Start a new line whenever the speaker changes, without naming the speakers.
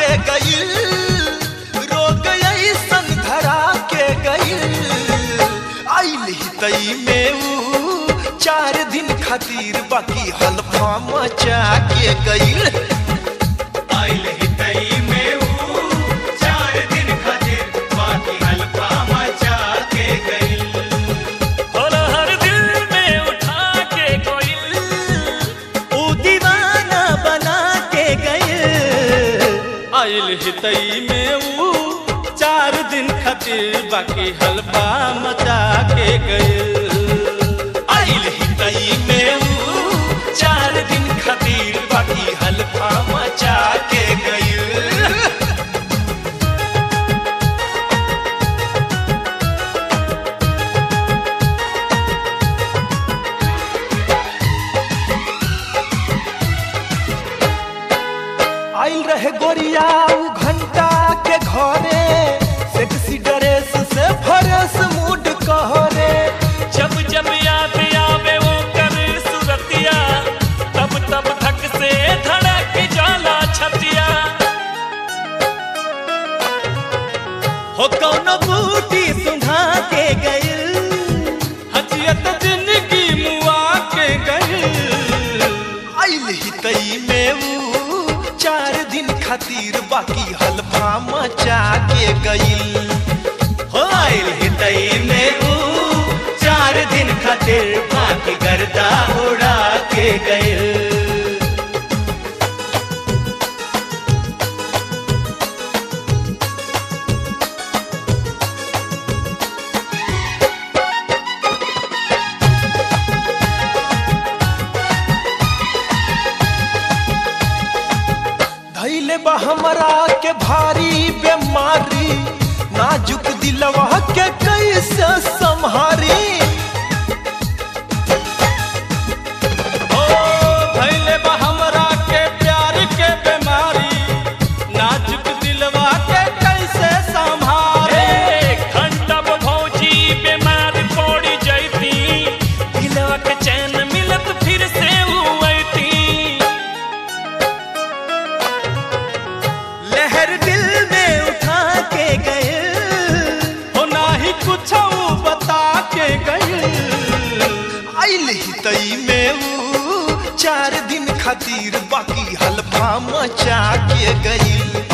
के गईल रोग ऐसन धरा के गईल आइल ही तई में ऊ चार दिन खातिर बाकी हल्फा मचा के गईल
आइल हितई में ऊ चार दिन खातिर बाकी हल्का मचा के गइल
और हर दिल में उठा के कोई
ऊ दीवाना बना के गईल
आइल हितई में ऊ चार दिन खातिर बाकी हलवा मचा के गए
आइल ही तई में ऊ चार दिन खातिर बाकी हल्फा मचा के गईल आइल रहे गोरिया ऊ घंटा के घरे सेक्सी ड्रेस से फरस मूड कहरे
जब जब याद आवे वो कर सुरतिया तब तब धक से धड़क जाला छतिया
हो कौनो बूटी सुधा के गईल
हजियत जिंदगी मुआ के गए
आइल ही तई में ऊ चार दिन खातिर बाकी हल्फा मचा के गईल
हो आइल हितई में ऊ चार दिन खातिर बाकी गर्दा उड़ा के गइल
धैले बा हमरा के भारी बीमारी नाजुक दिलवा के कैसे संहारी
ओ भैले बा हमरा के प्यार के बीमारी नाजुक दिलवा के कैसे संभारे घंटा भौजी बीमार पड़ी जैती दिलवा के चैन मिलत फिर से हुईती
लहर दिल में उठा के गए
हो नाही कुछ बता के गए
आइल ही तई में ऊ चार दिन खातिर बाकी हल्फा मचा के गई